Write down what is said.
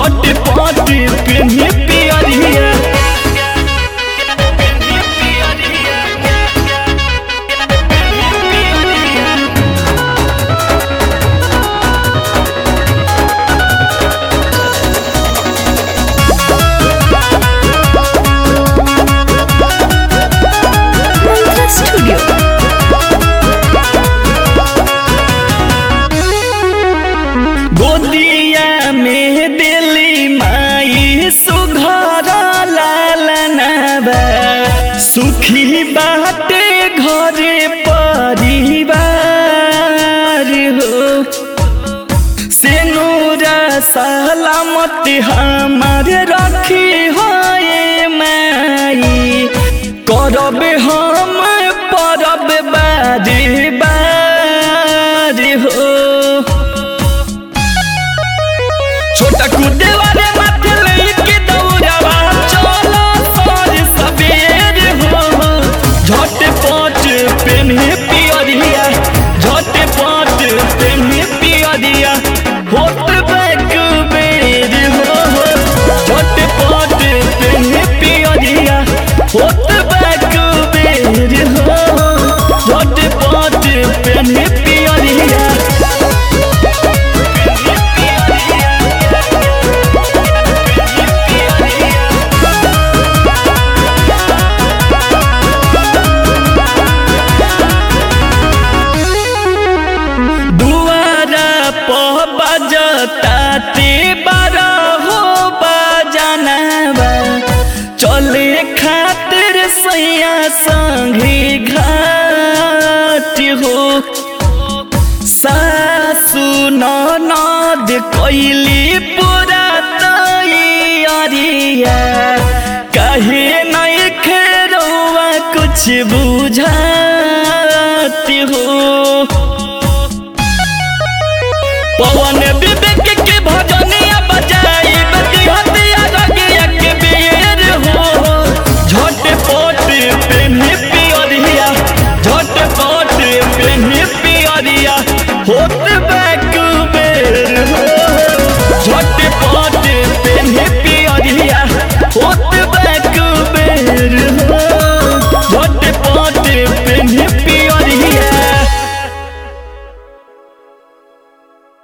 झट पट पेन्ही पियरिया Mantra Studio. गोदिया में दिली माई सुघर लालनाबा सुखी बाटे घरे परिवार हो सेनुरा सलामत हमार रखी होए माई करब हम परब बारी बारी हो छोटा कूदे वाले माथे लेके दौड़ावा चलो सर सवेर हो झट पट पेन्हे पियरिया झट पट पेन्हे पियरिया होत बैक बेर हो झट पट पेन्हे पियरिया होत बैक बेर हो झट पट पेन्हे पियरिया दुआरा पह बजता ते बारह हो बजनवा चले खातिर सैया संगे घाट हो सासु ननद कैली